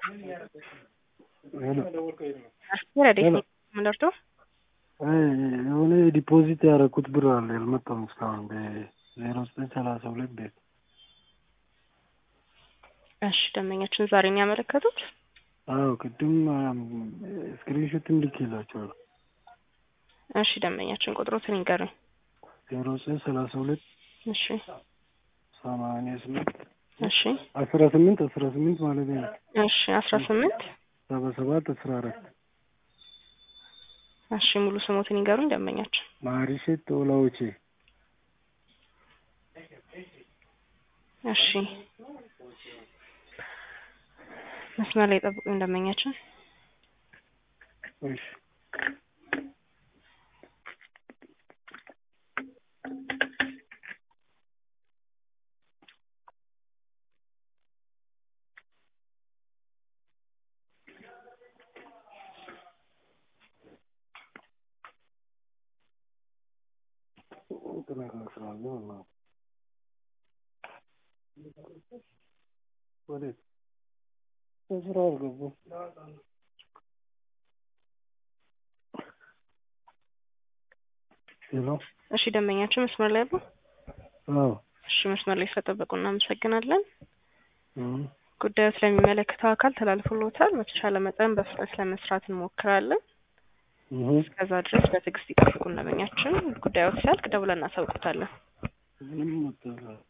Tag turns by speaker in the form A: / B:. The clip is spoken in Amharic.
A: ምንደርቶ
B: የሆነ ዲፖዚት ያደረኩት ብር አለ ያልመጣም እስካሁን በዜሮ ዘጠኝ ሰላሳ ሁለት ቤት።
A: እሺ ደንበኛችን ዛሬ ነው ያመለከቱት?
B: አዎ ቅድም ስክሪንሾትም ልኬላቸዋለሁ።
A: እሺ ደንበኛችን ቁጥሮትን ይንገሩኝ።
B: ዜሮ ዘጠኝ ሰላሳ ሁለት
A: እሺ
B: ሰማንያ ስምንት
A: እሺ
B: አስራ ስምንት አስራ ስምንት ማለት ነው
A: እሺ አስራ ስምንት
B: ሰባ ሰባት አስራ አራት
A: እሺ ሙሉ ስሞትን ይንገሩኝ ደንበኛችን።
B: ማሪሼት ኦላዎቼ
A: እሺ መስመር ላይ ጠብቁኝ ደንበኛችን።
B: እሺ ወዴት በስራ አልገቡም። ሄሎ
A: እሺ ደንበኛችን መስመር ላይ አሉ?
B: አዎ
A: እሺ መስመር ላይ ስለጠበቁ እናመሰግናለን።
B: እም፣
A: ጉዳዩ ስለሚመለከተው አካል ተላልፎልዎታል። በተቻለ መጠን በፍጥነት ለመስራት እንሞክራለን።
B: እህ
A: እስከዛ ድረስ በትዕግስት ይጠብቁን ደንበኛችን። ጉዳዩ ሲያልቅ ደውለን እናሳውቁታለን።
B: ምንም መጣ